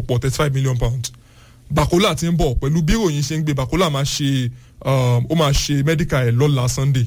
pọ̀ thirty five million pounds Bakola ti ń bọ̀ pẹ̀lú bí ìròyìn ṣe ń gbé Bakola máa ṣe um, ó máa ṣe medical ẹ̀ lọ́la Sunday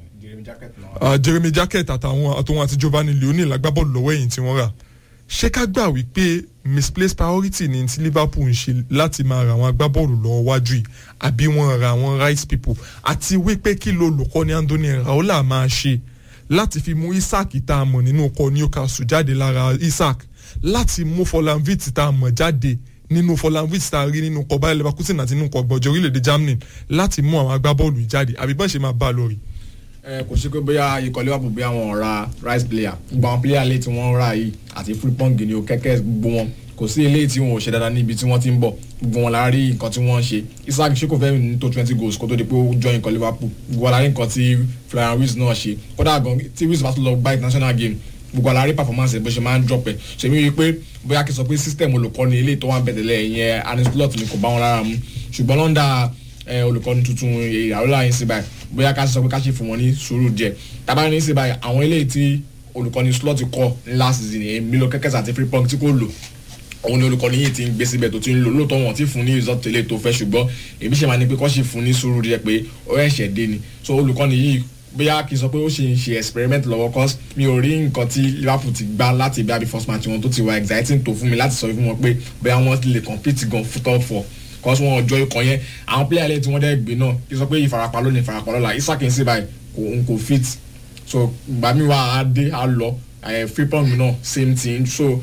uh, Jeremy Jacket àtàwọn àtòwọn àti Giovanni Leone lágbábọ́ọ̀lù lọ́wọ́ ẹ̀yìn tí wọ́n rà ṣé ká gbà wípé misplaced priority ni ti Liverpool ń ṣe láti máa ra àwọn agbábọ́ọ̀lù lọ́wọ́ wájú yìí àbí wọ́n ra àwọn right people àti wípé kí ló olùkọ́ni Anthony Raola máa ṣe láti fi mú Isaac tá a mọ̀ nínú ọkọ̀ Newcastle jáde lára Isaac láti mú Fọlánvit tá a mọ̀ jáde nínú Fọlánvit tá a rí nínú ọkọ̀ Bayer Leverkusen àti nínú ọkọ̀ gbọ̀jọ̀ orílẹ̀-èdè Germany láti mú àwọn agbábọ́ọ̀lù yìí jáde àbí bọ́n ṣe máa bá a lórí. ẹ kò ṣe pé bóyá ikọ̀ Liverpool bí àwọn ra rice player gbogbo àwọn player lè tí wọ́n rà yìí àti Frimpong ni o kẹ́kẹ́ gbogbo wọn kò sí eléyìí tí wọn ò ṣe dáadáa níbi tí wọ́n ti ń bọ̀ gbogbo wọn la rí nǹkan tí wọ́n ń ṣe Isaac ṣé kò fẹ́ ní tó twenty goals kó tó di pé ó join ikọ̀ Liverpool gbogbo wọn la rí nǹkan tí Florian Wirtz náà ṣe kódà gan tí Wirtz bá tún lọ gba international game gbogbo àlàrí performance bó ṣe máa ń drop ẹ ṣèmi rí i pé bóyá kí n sọ pé system olùkọ́ni eléyìí tó wà bẹ̀tẹ̀lẹ̀ ìyẹn anislot ni kò bá wọn lára mu ṣùgbọ́n lọ́ndà olùkọ́ni tuntun ìyàwó yín sí báyìí bóyá ká sọ pé ká ṣe fún wọn ní sùúrù díẹ̀ tábà ní sí báyìí àwọn eléyìí tí olùkọ́ni slot kọ́ ní last season yẹn Milo Kekes àti Frimpong tí kò lò òun ni olùkọ́ni yìí ti ń gbé síbẹ̀ tó ti ń lò lóòótọ́ wọn ti fún ní result tẹ́lẹ̀ tó fẹ́ ṣùgbọ́n èmi ṣe máa ní pé kọ́ ṣe fún ní sùúrù díẹ̀ pé ó ẹ̀ṣẹ̀ dé ni so olùkọ́ni yìí bóyá kì í sọ pé ó ṣe ń ṣe experiment lọ́wọ́ cause mi ò rí nǹkan tí Liverpool ti gbá láti bí abi first match wọn tó ti wà exciting tó fún mi láti sọ fún wọn pé bóyá wọ́n lè compete gan fún top four cause wọn ọjọ́ ikọ̀ yẹn àwọn player lẹ́yìn tí wọ́n dẹ́ gbé náà kì í sọ pé ìfarapa lónìí ìfarapa lọ́la Isaac ń sì báyìí kò n kò fit so gbà mí wá á dé á lọ Frimpong náà same thing so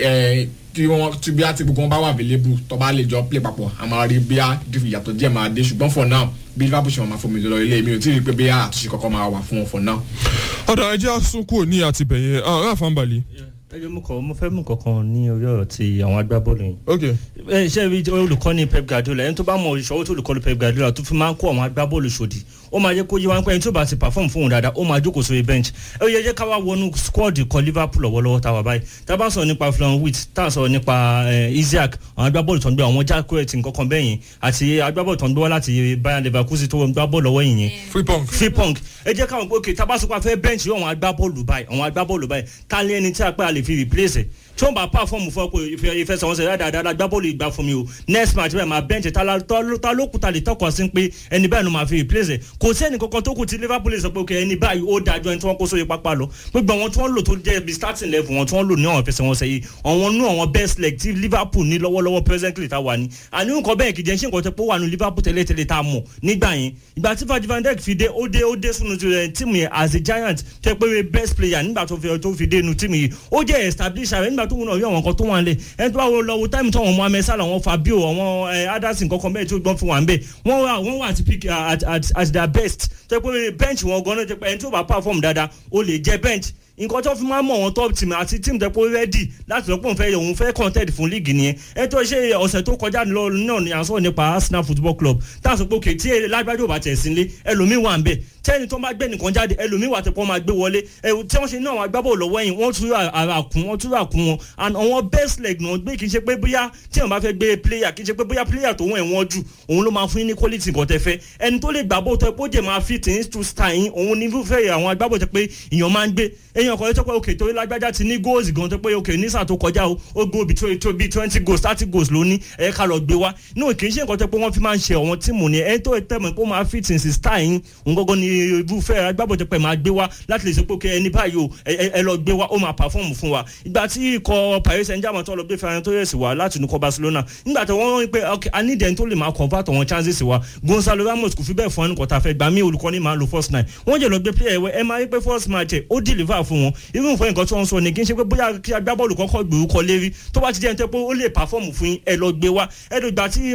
tí wọ́n tí bí a ti gbogbo wọn bá wà available tó bá lè jọ play papọ̀ a máa rí bí a ìyàtọ̀ díẹ̀ máa dé ṣùgbọ́n for now bí Liverpool ṣe máa fún mi lọ ilé mi ò tí ì rí pé bí a àtúnṣe kankan máa wà fún wọn for now. ọ̀dà ẹjẹ́ àsunkù ní àtibẹ̀yẹ Rafa Mbali. ẹ jẹ́ mo kọ́ mo fẹ́ mú kankan ní orí ọ̀rọ̀ ti àwọn agbábọ́ọ̀lù yìí. ok ẹ ṣe rí olùkọ́ni Pep Guardiola ẹni tó bá mọ ìṣòwò tó olùkọ́ni Pep Guardiola tó fi máa ń kó àwọn agbábọ́ọ̀lù ṣòdì ó máa jẹ́ kó yé wọn pé ẹni tó bá ti perform fún òun dáadáa ó máa jókòó sórí bench ẹ yẹ jẹ́ ká wá wọnú squad kọ Liverpool lọ́wọ́lọ́wọ́ tá a wà báyìí tá a bá sọ̀rọ̀ nípa Florian Wirtz tá a sọ̀rọ̀ nípa Isaac àwọn agbábọ́ọ̀lù tó ń gbé àwọn Jacquet nǹkankan bẹ́ẹ̀ yẹn àti agbábọ́ọ̀lù tó ń gbé wá láti Bayer Leverkusen tó ń gbá bọ́ọ̀lù lọ́wọ́ yìí yẹn Frimpong Frimpong ẹ jẹ́ káwọn ok tá a bá sọ pé a fẹ́ bench yọ àwọn agbábọ́ọ̀lù báyìí àwọn agbábọ́ọ̀lù báyìí tá lé ẹni tí a pé a lè fi replace tí wọ́n bá pàfọ́ọ̀mù fún ọkọ̀ ìfẹsẹ̀wọnsẹ̀ dáadáa agbábọ́ọ̀lù ìgbà fún mi o next match bẹ́ẹ̀ máa bench ta ló kúta lè tọkọ sí pé ẹni bẹ́ẹ̀ ló máa fi replace kò sí ẹnì kankan tó kù tí Liverpool sọ pé ok ẹni báyìí ó dájọ́ ẹni tí wọ́n kó sóye pápá lọ gbogbo àwọn tí wọ́n lò tó jẹ́ bí starting level wọn tí wọ́n lò ní àwọn ìfẹsẹ̀wọnsẹ̀ yìí àwọn nú àwọn best leg tí Liverpool ní lọ́wọ́lọ́wọ́ presently ta wà ní àní nǹkan bẹ́ẹ̀ kìí jẹ́ ṣé nǹkan tó pé wà ní Liverpool tẹ́lẹ̀ tẹ́lẹ̀ tá a mọ̀ nígbà yẹn ìgbà tí Virgil van Dijk fi dé ó dé ó dé sínú tíìmù yẹn as a giant tẹ́ pé best player nígbà tó fi tó fi dé inú tíìmù yìí ó jẹ́ establish rẹ̀ nígbà tó wọn rí àwọn nǹkan tó wà ń lẹ̀ ẹni tó bá wọ lọ wo táìmù tó àwọn Mohamed Salah àwọn Fabio àwọn Anderson kankan bẹ́ẹ̀ tó gbọ́n fún wa ń bẹ̀ wọ́n wà wọ́n wà àti pick at at at their best tẹ́ pé bench wọn gan-an tẹ́ pé ẹni tó bá perform dáadáa ó lè jẹ́ bench nǹkan tó fi máa ń mọ̀ wọn top team àti team tẹ́pọ̀ rẹ́dì láti lọ́pọ̀ òun fẹ́ òun fẹ́ contest fún league nìyẹn ẹ tó ṣe ọ̀sẹ̀ tó kọjá lọ náà ni à ń sọ̀rọ̀ nípa Arsenal Football Club tá a sọ pé òkè tí lágbájá ò bá tẹ̀ sí ilé ẹlòmíín wà ń bẹ̀ tẹ́ni tó bá gbé nìkan jáde ẹlòmíín wà tẹ́pọ̀ máa gbé wọlé ẹ̀wù tí wọ́n ṣe ní àwọn agbábọ̀ lọ́wọ́ yìí wọ́n tún ara kún wọ́n tún rà kún wọn and àwọn best leg náà gbé kì í ṣe pé bóyá tí wọ́n bá fẹ́ gbé player kì í ṣe pé bóyá player tó wọ́n ẹ̀wọ̀n jù òun ló máa fún yín ní quality nǹkan tẹ́ fẹ́ ẹni tó lè gbà bó tẹ́ pé ó jẹ́ máa fit in to style yín òun ní irúfẹ́ àwọn agbábọ̀ tẹ́ pé èèyàn máa ń gbé èèyàn kan tó pé òkè torí lágbájá ti ní goals gan tó pé òkè nísà tó kọjá o ó go bí twenty goals thirty goals ló ní ẹ ká lọ gbé wá no kì í ṣe nǹkan tó pé wọ́n fi máa ń ṣe àwọn tíìmù ni ẹ tó tẹ̀mọ̀ pé ó máa fit in sí style yín òun gọ́gọ́ ni irúfẹ́ agbábọ̀ tó pé máa gbé wá láti lè sọ pé òkè ẹni báyìí o ẹ lọ gbé wá ó máa perform fún wa ìgbà tí ikọ̀ Paris Saint-Germain tó lọ gbé Ferran Torres wá láti inú kọ Barcelona nígbà tí wọ́n rí pé ok a need ẹni tó lè máa convert àwọn chances wa Gonzalo Ramos kò fi bẹ́ẹ̀ fún ẹnì kan tá a fẹ́ gbà mí olùkọ́ni máa lo first nine wọ́n jẹ́ lọ gbé player ẹ̀wẹ́ ẹ máa rí pé first match ẹ̀ ó deliver fún wọn irú nǹkan nǹkan tí wọ́n sọ ni kì í ṣe pé bóyá kí agbábọ́ọ̀lù kọ́kọ́ gbèrú kọ lérí tó bá ti jẹ́ ẹni tó pé ó lè perform fún yín ẹ lọ gbé wá ẹ lọ gbà tí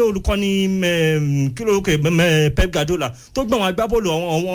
olùkọ́ni kílókè Pep Guardiola tó gbọ́n àwọn agbábọ́ọ̀lù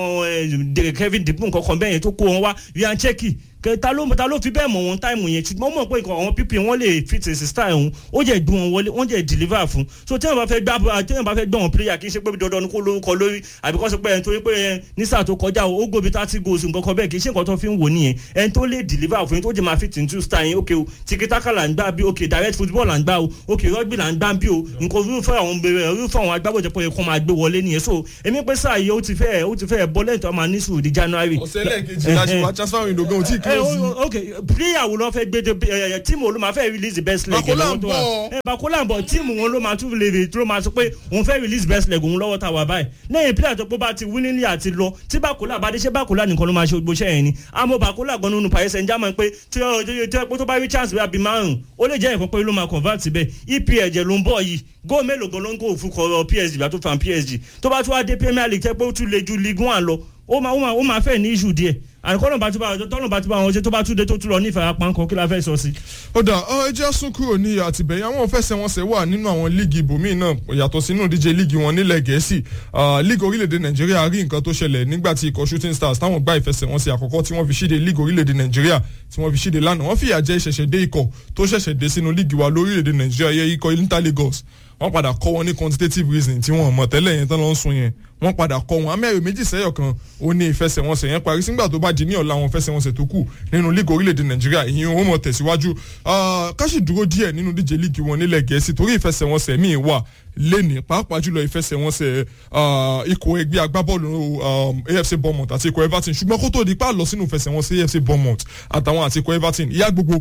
àwọn Kevin De Bruyne kankan bẹ́ẹ̀ yẹn tó kó wọn wá Ryan Cherki ta ló ta ló fi bẹ́ẹ̀ mọ̀ wọn táìmù yẹn ṣùgbọ́n mọ̀ pé àwọn pp wọn lè fit sí style òun ó jẹ́ gbé wọn wọlé wọ́n jẹ́ deliver fún so tẹ́yìn bá fẹ́ gbá tẹ́yìn bá fẹ́ gbọ́ wọn player kì í ṣe pé dandan kó lórúkọ lórí àbí kọ́ sọ pé ẹni tó yẹ pé ní sáà tó kọjá ó gòbi thirty goals nǹkan kan bẹ́ẹ̀ kì í ṣe nǹkan tó fi ń wò nìyẹn ẹni tó lè deliver fún yín tó jẹ́ máa fit into style yín ok o tiki-taka là ń gbá bí ok direct football là ń gbá o ok rugby là ń gbá bí o nǹkan irúfẹ́ àwọn irúfẹ́ àwọn agbábọ̀jẹ̀ pé kó máa gbé wọlé nìyẹn so èmi pé sáà yìí ó ti fẹ́ ó ti fẹ́ bọ́ lẹ́yìn tó máa ní sùúrù di January. ọ̀sẹ̀ lẹ́ẹ̀kejì láti wá transfer window gan-an tí ì tifosi. ok player wo ló fẹ́ gbé de ẹ ẹ tíìmù wo ló máa fẹ́ release the best leg Bakola lọ́wọ́ ń tó wà bọ̀. ẹ Bakola ń bọ̀ tíìmù wọn ló máa tún lè tó máa sọ pé òun fẹ́ release best leg òun lọ́wọ́ tá a wà báyìí lẹ́yìn player tó pé bá ti willingly àti lọ tí Bakola bá dé ṣé Bakola nìkan ló máa ṣe gbogbo iṣẹ́ yẹn ni àmọ́ Bakola gan nínú Paris Saint-Germain pé tí ó tí ó tó bá rí chance bí abi márùn ó lè jẹ́ ìkan pé ló máa convert síbẹ̀ EPL jẹ́ ló ń bọ̀ yìí góò mélòó gan ló ń kó òfin kọ PSG bá tó fan PSG tó bá tún wá dé Premier League tẹ́ pé ó tún le ju League One lọ ó máa ó máa ó máa fẹ́ ní issue díẹ̀ àkọ́nà bá tún bá tọ́nà bá tún bá wọn ṣe tó bá tún dé tó tún lọ ní ìfarapa ńkọ kí la fẹ́ sọ sí. ó dà ọ ẹ jẹ́ sún kúrò ní àtìbẹ̀yìn àwọn fẹsẹ̀wọnsẹ̀ wà nínú àwọn líìgì ibòmíì náà yàtọ̀ sínú ìdíje líìgì wọn nílẹ̀ gẹ̀ẹ́sì Ah, líìgì orílẹ̀-èdè nàìjíríà rí nǹkan tó ṣẹlẹ̀ nígbà tí ikọ̀ shooting stars táwọn gba ìfẹsẹ̀wọnsẹ̀ àkọ́kọ́ tí wọ́n fi ṣíde líìgì orílẹ̀-èdè nàìjíríà tí wọ́n fi ṣíde lánàá wọ́n fìyà jẹ ìṣẹ̀ṣẹ̀ dé ikọ̀ tó ṣẹ̀ṣẹ̀ dé sínú líìgì wa lórílẹ̀-èdè nàìjíríà yẹ ikọ̀ inter lagos wọ́n padà kọ́ wọn ní quantitative reasoning tí wọ́n mọ̀ tẹ́lẹ̀ yẹn tán ló ń sun yẹn wọ́n padà kọ́ wọn amẹ́rẹ̀ méjì sẹ́yọ̀ kan ó ní ìfẹsẹ̀wọnsẹ̀ yẹn parí sígbà tó bá di ní ọ̀la àwọn ìfẹsẹ̀wọnsẹ̀ tó kù nínú líìgì orílẹ̀-èdè nàìjíríà ìyẹn ó mọ̀ tẹ̀síwájú Ah, ká sì dúró díẹ̀ nínú díje líìgì wọn nílẹ̀ gẹ̀ẹ́sì torí ìfẹsẹ̀wọnsẹ̀ míì wà lẹ́nìí pàápàá jùlọ ìfẹsẹ̀wọnsẹ̀ ah, ikọ̀ ẹgbẹ́ agbábọ́ọ̀lù um, AFC Bournemouth àti ikọ̀ Everton ṣùgbọ́n kó tó di pa lọ sínú ìfẹsẹ̀wọnsẹ̀ AFC Bournemouth àtàwọn àti ikọ̀ Everton ìyá gbogbo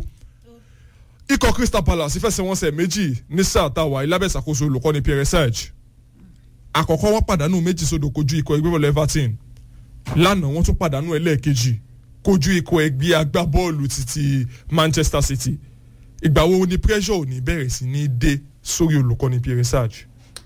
ikọ̀ Crystal Palace ìfẹsẹ̀wọnsẹ̀ méjì ní sáà táwa ìlábẹ̀sàkóso olùkọ́ni Pierre Serge àkọ́kọ́ wọ́n pàdánù méjì sódò kojú ikọ̀ ẹgbẹ́ bọ́ọ̀lù Everton lánàá wọ́n tún pàdánù ẹlẹ́ẹ̀kejì kojú ikọ̀ ẹgbẹ́ agbábọ́ọ̀lù títí Manchester City ìgbà wo ni pressure ò ní bẹ̀rẹ̀ sí ní dé sórí olùkọ́ni Pierre Serge.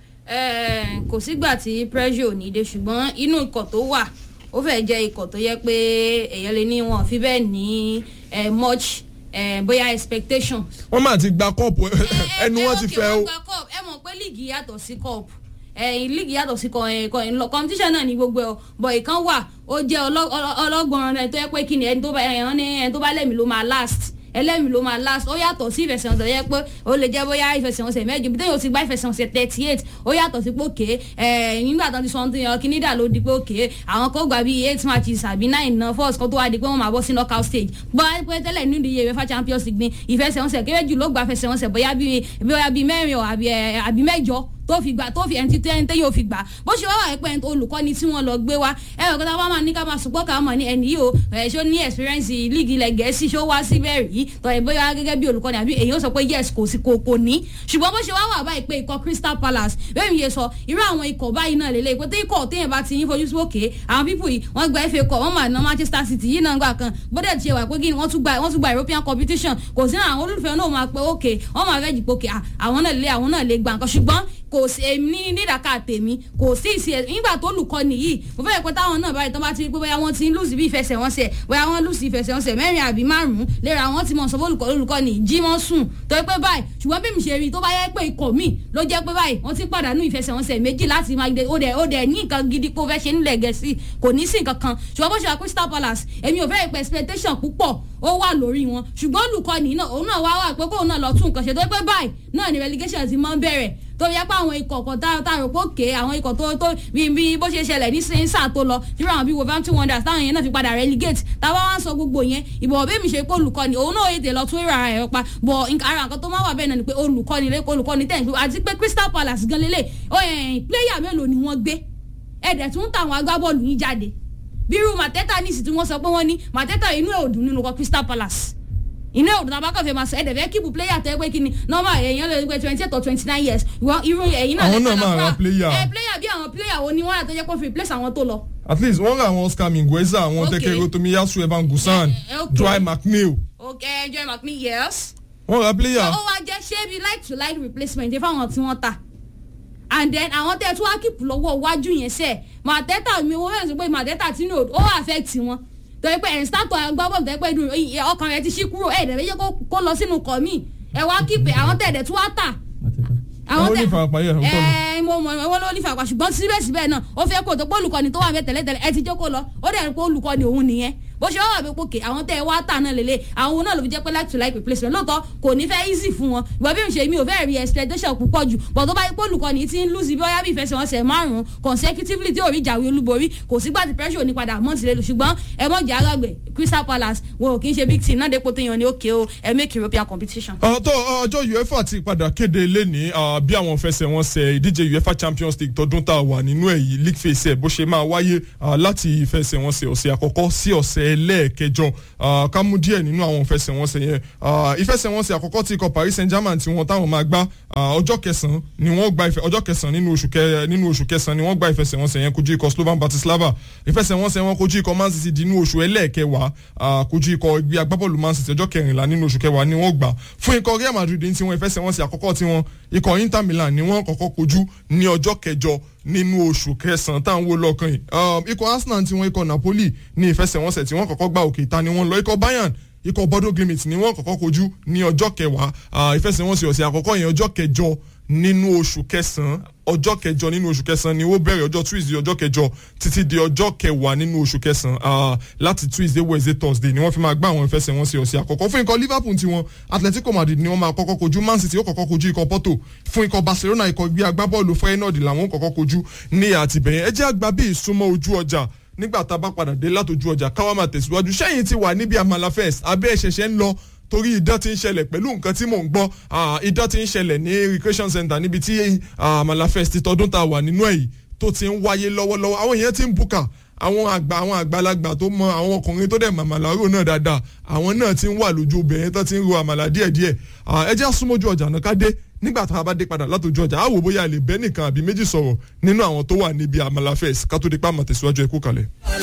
Eh, kò sígbà tí pressure ò ní dé ṣùgbọ́n inú ikọ̀ tó wà ó fẹ́ jẹ́ ikọ̀ tó yẹ pé èèyàn lè ní wọn fi bẹ́ẹ̀ ní eh, much eh, bóyá expectation. wọ́n máa ti gba kọ́ọ̀pù ẹnu wọn ti okay, fẹ́ o. wọ́n gba cup. ẹ mọ̀ pé líìgì yàtọ̀ sí cup ẹ̀yìn líìgì yàtọ̀ sí competition náà ní gbogbo ẹ̀ bọ̀ ìkan wà ó jẹ́ ọlọ́- ọlọ́- ọlọ́gbọ̀n rẹ̀ tó yẹ pé kí ni ẹni tó bá ẹ̀yàn ní ẹni tó bá lẹ́mìí ló máa last ẹlẹ́mìí ló máa last ó yàtọ̀ sí ìfẹsẹ̀wọnsẹ̀ yẹ pé ó lè jẹ́ bóyá ìfẹsẹ̀wọnsẹ̀ mẹ́jọ bí téèyàn ti gba ìfẹsẹ̀wọnsẹ̀ thirty eight ó yàtọ̀ sí pé òkè ẹ̀ nígbà tó ti sọ ohun tó kíní dà ló di pé òkè àwọn kó gbà bíi eight matches àbí nine náà first kó tó wá di pé wọ́n máa bọ́ sí knockout stage gbọ́ pé tẹ́lẹ̀ nínú iye UEFA Champions League ní ìfẹsẹ̀wọnsẹ̀ kéré jù ló gba ìfẹsẹ̀wọnsẹ̀ bóyá bíi bóyá bíi mẹ́rin ọ̀ àbí ẹ̀, àbí mẹ́jọ tó fi gbà tó fi ẹni tí ẹni tẹ́ yóò fi gbà bó ṣe wá wà pé ẹni tó olùkọ́ni tí wọ́n lọ gbé wá ẹ ọ̀ kọ́ta wá máa ní ká máa sùpọ̀ ká máa ní ẹni yìí o ẹ̀ ṣó ní experience league ilẹ̀ gẹ̀ẹ́sì ṣó wá síbẹ̀ rí tọ́ ẹ bóyá gẹ́gẹ́ bí olùkọ́ni àbí èyí ó sọ pé yes kò sí kò kò ní ṣùgbọ́n bó ṣe wá wà báyìí pé ikọ̀ Crystal Palace bẹ́ẹ̀ mi yẹ sọ irú àwọn ikọ̀ báyìí náà lélẹ̀ pé tí ikọ̀ téèyàn bá ti yín fojú sí òkè àwọn pípù yìí wọ́n gba FA Cup wọ́n máa ná Manchester City yìí náà gbà kan bódẹ̀ ti ṣe wà pé kí ni wọ́n tún gba wọ́n tún gba European competition kò sí àwọn olólùfẹ́ náà máa pé òkè wọ́n máa fẹ́ jì pé òkè àwọn náà lé àwọn náà lè gbà nǹkan ṣùgbọ́n kò sí èmi ní nídàká tèmi kò sí ìsì ẹ nígbà tó olùkọ́ni yìí mo fẹ́ pé táwọn náà báyìí tó bá ti rí pé bóyá wọ́n ti ń lùsì bí ìfẹsẹ̀wọnsẹ̀ bóyá wọ́n lùsì ìfẹsẹ̀wọnsẹ̀ mẹ́rin àbí márùn-ún léra wọn ti mọ̀ sọ fún olùkọ́ olùkọ́ni jí wọ́n sùn tó pé báyìí ṣùgbọ́n bí mi ṣe rí tó bá yẹ pé ikọ̀ mi ló jẹ́ pé báyìí wọ́n ti pàdánù ìfẹsẹ̀wọnsẹ̀ méjì láti máa gbé ó dẹ̀ ó dẹ̀ ní nǹkan gidi kó fẹ́ ṣe nílẹ̀ gẹ̀ẹ́sì kò ní sí nǹkan kan ṣùgbọ́n bó ṣe wà Crystal Palace èmi ò fẹ́ ìpè expectation púpọ̀ ó wà lórí wọn ṣùgbọ́n olùkọ́ni náà òun náà wá wà pé kóun náà lọ tún nǹkan ṣe tó pé báyìí náà ni relegation ti máa ń bẹ̀rẹ̀ tó yẹ pé àwọn ikọ̀ kan tá a rò pé òkè àwọn ikọ̀ tó tó bí bí bó ṣe ṣẹlẹ̀ ní sínsà tó lọ nírú àwọn bíi Wolverhampton Wanderers táwọn yẹn náà fi padà relegate táwa wá ń sọ gbogbo yẹn ìbọ̀ bẹ́ẹ̀ mi ṣe pé olùkọ́ni òun náà ètè lọ tún ìrà ẹ̀ pa bọ̀ ara nǹkan tó máa wà bẹ́ẹ̀ náà ni pé olùkọ́ni lé olùkọ́ni tẹ̀ ń gbé àti pé Crystal Palace gan lélẹ̀ player mélòó ni wọ́n gbé ẹ̀dẹ̀ tún táwọn agbábọ́ọ̀lù yín jáde bírú Mateta ní ìsìn tí wọ́n sọ pé wọ́n ní Mateta inú ẹ̀ òdùn nínú kọ Crystal Palace iná òdùn náà bá kàn fẹ́ máa sọ ẹ̀dẹ̀ fẹ́ kíìpù player tẹ́ pé kí ni normal èèyàn lè gbé twenty eight or twenty nine years ìwọ irú ẹ̀yin náà Àwọn náà lẹ́sẹ̀ máa ra lọ́pàá. player. ẹ player bí àwọn player wo ni wọ́n rà tó jẹ́ kó fi replace àwọn tó lọ. at least wọ́n ra àwọn Oscar Mingueza àwọn Okay. Tekere Tomiyasu Evan Gusan Eh, eh, okay. Dry McNeil ok joy mcneil yes. wọ́n ra player. ó wá jẹ́ ṣé bí like to like replacement dé fáwọn tí wọ́n ta and then àwọn tẹ́ ẹ tún wá kíìpù lọ́wọ́ iwájú yẹn sẹ́ẹ̀ Mateta mi wọ́n fẹ́ẹ́ sọ pé Mateta tí ní ó affect wọn torí pé ẹ̀ ń sátọ̀ agbábọ́ọ̀lù tẹ́ pé inú ẹ̀, ọkàn rẹ̀ ti ṣí kúrò ẹ̀ dẹ̀ méjì kó lọ sínú kọ̀ míì ẹ̀ wá kíìpù àwọn tẹ̀ dẹ̀ tún wá tà àwọn onífarapa yẹ ọ̀tọ̀ ni. ẹ mo mọ ìwọ ló ní fàpá ṣùgbọ́n síbẹ̀síbẹ̀ náà ó fẹ́ kó tó pé olùkọ́ni tó wà bẹ́ẹ̀ tẹ́lẹ̀tẹ́lẹ̀ ẹ ti jẹ́ kó lọ ó dẹ̀ rí pé olùkọ́ni òun nìyẹn bó ṣe wá wà pé pòkè àwọn tẹ́ ẹ wá tà náà lélẹ̀ àwọn náà ló fi jẹ́ pé like to like replacement lóòótọ́ kò ní fẹ́ easy fún wọn ìwọ bí mi ṣe mi ò fẹ́ rí expectation púpọ̀ jù but tó bá yẹ pé olùkọ́ni ti ń lose bí ọyá bí ìfẹsẹ̀wọnsẹ̀ márùn-ún consecutively tí ò rí ìjàwé olúborí kò sígbà tí pressure ò ní padà mọ́ sílẹ̀ lò ṣùgbọ́n ẹ mọ̀ jẹ́ alágbè Crystal Palace wọn ò kì í ṣe big team náà dépò téèyàn ní òkè o ẹ make European competition. ọ̀tọ̀ ọjọ́ UEFA ti padà kéde lẹ́ni bí àwọn fẹsẹ̀wọnsẹ̀ ìdíje UEFA Champions League tọdún tá a wà nínú ẹ̀ yìí league phase ẹ̀ bó ṣe máa wáyé ah, láti ìfẹsẹ̀wọnsẹ̀ ọ̀sẹ̀ àkọ́kọ́ sí ọ̀sẹ̀ ẹlẹ́ẹ̀kẹjọ ká mú díẹ̀ nínú àwọn ìfẹsẹ̀wọnsẹ̀ yẹn ìfẹsẹ̀wọnsẹ̀ àkọ́kọ́ tí ikọ̀ Paris Saint-Germain tí wọ́n táwọn máa gbá ọjọ́ kẹsàn-án ni wọ́n gba ọjọ́ kẹsàn-án nínú oṣù kẹ nínú oṣù kẹsàn-án ni wọ́n gba ìfẹsẹ̀wọnsẹ̀ yẹn kojú ikọ̀ Slovan Bratislava ìfẹsẹ̀wọnsẹ̀ wọn kojú ikọ̀ Man City di nínú oṣù ẹlẹ́ẹ̀kẹwàá kojú ikọ̀ ẹgbẹ́ agbábọ́ọ̀lù Man City ọjọ́ kẹrìnlá nínú oṣù kẹwàá ni wọ́n gbà fún ikọ̀ Real Madrid ní tiwọn ìfẹsẹ̀wọnsẹ̀ àkọ́kọ́ tiwọn ikọ̀ Inter Milan ni wọ́n kọ́kọ́ kojú ní ọjọ́ kẹjọ nínú oṣù kẹsàn-án tá à ń wò lọ́kàn yìí ikọ̀ Arsenal tiwọn ikọ̀ Napoli ní ìfẹsẹ̀wọnsẹ̀ tí wọ́n kọ́kọ́ gba òkè ìta ni wọ́n lọ ikọ̀ Bayern ikọ̀ Bodo Glimt ni wọ́n kọ́kọ́ kojú ní ọjọ́ kẹwàá ìfẹsẹ̀wọnsẹ̀ ọ̀sẹ̀ àkọ́kọ́ yẹn ọjọ́ kẹjọ nínú oṣù kẹsàn-án ọjọ́ kẹjọ nínú oṣù kẹsàn-án ni ó bẹ̀rẹ̀ ọjọ́ tuesday ọjọ́ kẹjọ títí di ọjọ́ kẹwàá nínú oṣù kẹsàn-án láti tuesday wednesday thursday ni wọ́n fi máa gbá àwọn ìfẹsẹ̀wọnsẹ̀ ọ̀sẹ̀ àkọ́kọ́ fún ikọ̀ liverpool tiwọn atletico madrid ni wọ́n máa kọ́kọ́ kojú man city ó kọ́kọ́ kojú ikọ̀ porto fún ikọ̀ barcelona ikọ̀ gbé agbábọ́ọ̀lù feyenoord làwọn kọ́kọ́ kojú ní àtìbẹ̀yẹn ẹ jẹ́ àgbà bí ìsúnmọ́ ojú ọjà nígbà tá a bá padà dé látòjú ọjà káwá máa tẹ̀síwájú sẹ́yìn ti wà níbi àmàlà fest abẹ́ ẹ̀ṣẹ̀ṣẹ̀ ń lọ torí idán ti ń ṣẹlẹ̀ pẹ̀lú nǹkan tí mò ń gbọ́ idán ti ń ṣẹlẹ̀ ní recreation center níbi tí àmàlà fest tọdún tá a wà nínú ẹ̀ yìí tó ti ń wáyé lọ́wọ́lọ́wọ́ àwọn èèyàn ti ń bùkà àwọn àgbà àwọn àgbàlagbà tó mọ àwọn ọkùnrin tó dẹ̀ màmàlà rò náà dáadáa àwọn náà ti ń wà lójú obìnrin tó ti ń ro àmàlà díẹ̀díẹ̀ ẹ jẹ́ àsúnmọ́jú ọjà náà ká dé nígbà tá a bá dé padà látòjú ọjà á wò bóyá a lè bẹ́ nìkan àbí méjì sọ̀rọ̀ nínú àwọn tó wà níbi àmàlà fest ká tó di pa àmọ̀ tẹ̀síwájú ẹ̀kú kalẹ̀.